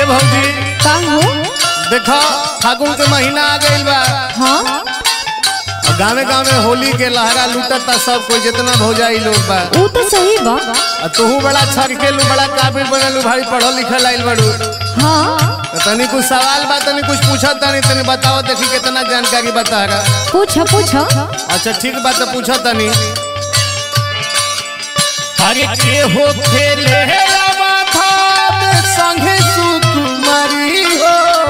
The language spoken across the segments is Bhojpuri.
भौजी का हो देखो फागुन के महीना आ गइल बा हाँ और गांवे गांवे होली के लहरा लूटता सब कोई जितना भौजाई लोग बा ऊ तो सही बा और तू बड़ा छरकेलू बड़ा काबिल बनलू भाई पढ़ल लिखल आइल बड़ू हाँ तो तनी कुछ सवाल बा तनी कुछ पूछत तनी तनी बताओ देखी कितना जानकारी बता रहा पूछ पूछ अच्छा ठीक बात तो पूछो तनी अरे के हो खेले रामाधा में संगे सुकुमारी हो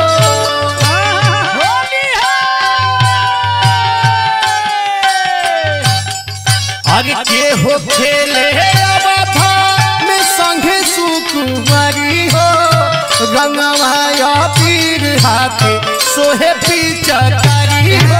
अरे के हो खेले रामाधा में संगे सुकुमारी हो रंगवाया पीर हाथे सोहे पीचकारी हो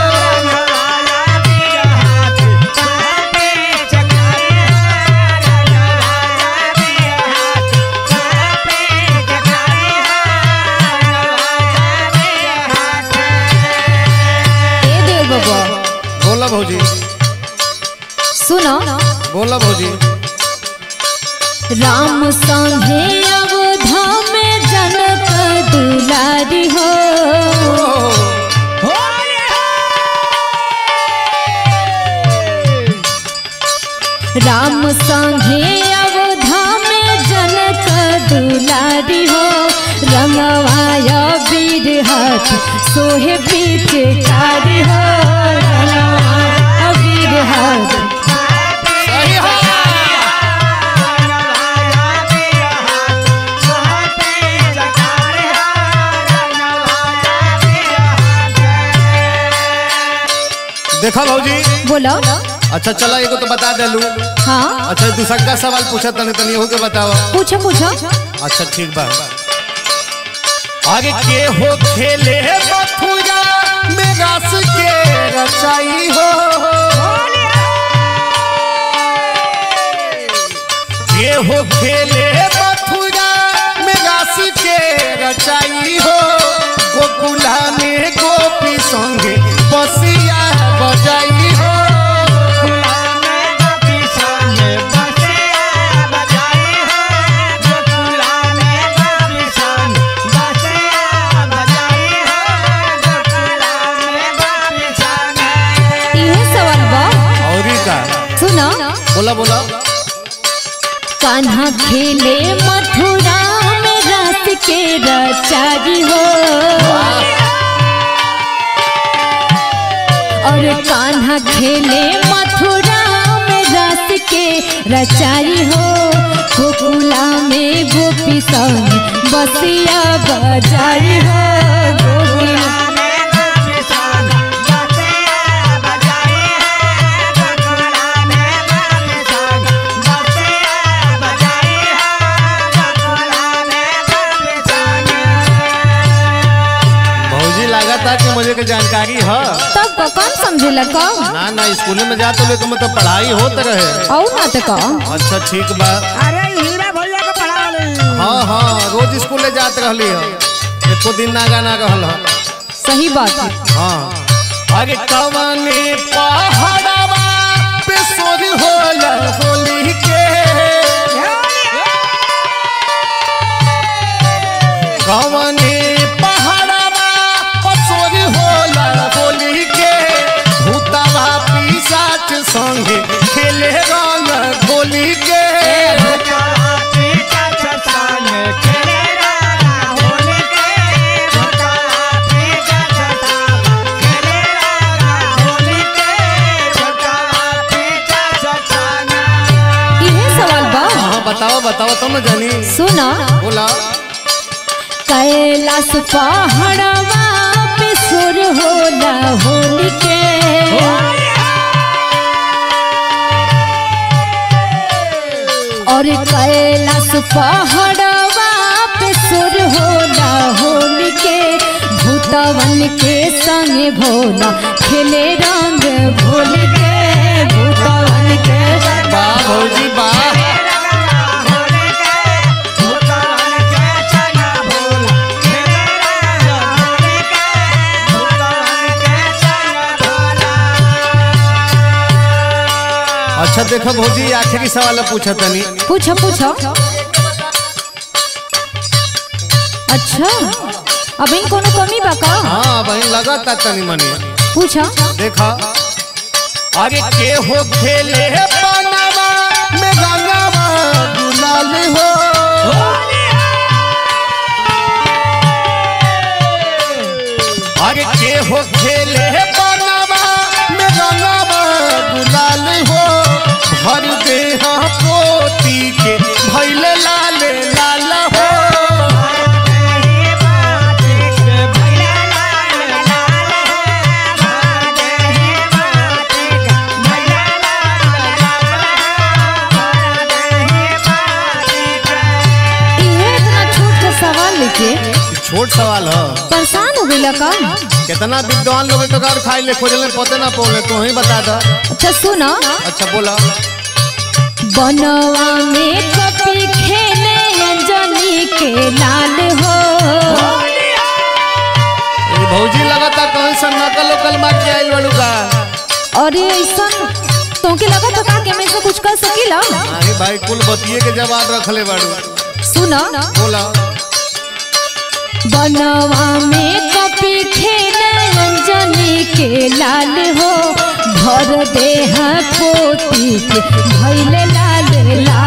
ए देव बाबा बोला भौजी सुनो बोला भौजी राम संगे अवधा में जनक दुलारी हो राम संगे अवधा में जनक दुलारी हो रंगवाया वीर हाथ सोहे बीच कारी हो रंगवाया वीर हाथ सही है देखा भौजी बोलो अच्छा चला एगो तो बता देलू हाँ अच्छा दूसरा का सवाल पूछा तनी तनी एहू के बताओ पूछो पूछो अच्छा ठीक बा आगे के हो खेले मथुरा में रस के रचाई हो के हो खेले मथुरा में रस के रचाई हो गोकुला में गोपी संगे बसिया बजाई हो इहे सवाल बा और का सुनो बोला बोला कान्हा खेले मथुरा में रस के रचारी हो और कान्हा खेले मथुरा में रस के रचारी हो गोकुला में गोपी संग बसिया बजारी हो गोकुला भौजी लगा था कि मुझे के जानकारी है तब का कौन समझेला का ना ना स्कूल में जाते हुए तो मतलब पढ़ाई होत रहे और ना तो का अच्छा ठीक बा अरे हीरा भैया के पढ़ा ली हाँ हाँ रोज स्कूल जात रहली है एको दिन ना गाना रहल है सही बात है हाँ आगे कवने पहाड़वा पे सोर होला होली के कवने पहाड़वा पे सोर होला होली के भूतवा पिशाच संगे खेले रंग होली के इहे सवाल बा हाँ बताओ बताओ तुम न जानी सुना बोला कैलाश पहाड़वा पे सुर होला होली के और कैलाश पहाड़वा पे सुर होला होली के भूतवन के संग भोला खेले रंग भोली के भूतवन के वाह भौजी वाह अच्छा देखो भौजी आखिरी सवाल पूछा तनी पूछो पूछो अच्छा अब इन कोनो कमी बा का हाँ बहन लगाता तनी मनी पूछा देखा आगे के हो खेले पनामा में गंगावा गुलाल हो आगे के हो खेले पनामा में गंगावा गुलाल हो भर दे हाँ पोती के भैले लाल लाल हो ये इतना छोट का सवाल लेके छोट सवाल है परेशान हो गई का कितना विद्वान लोग तो कार खाई ले खोजले पते ना पौले तू ही बता दा अच्छा सुना अच्छा बोला बनवा में कपी खेले अंजनी के लाल हो ये भौजी लगाता कौन सा नकल उकल मार के आइल वालू का अरे ऐसा तोके लगा तो का के मैं से कुछ कर सकीला अरे भाई कुल बतिए के जवाब रखले बाड़ू सुना बोला बनवा में कपी खेले अंजनी के लाल हो भर दे पोती के भैले लाल लाल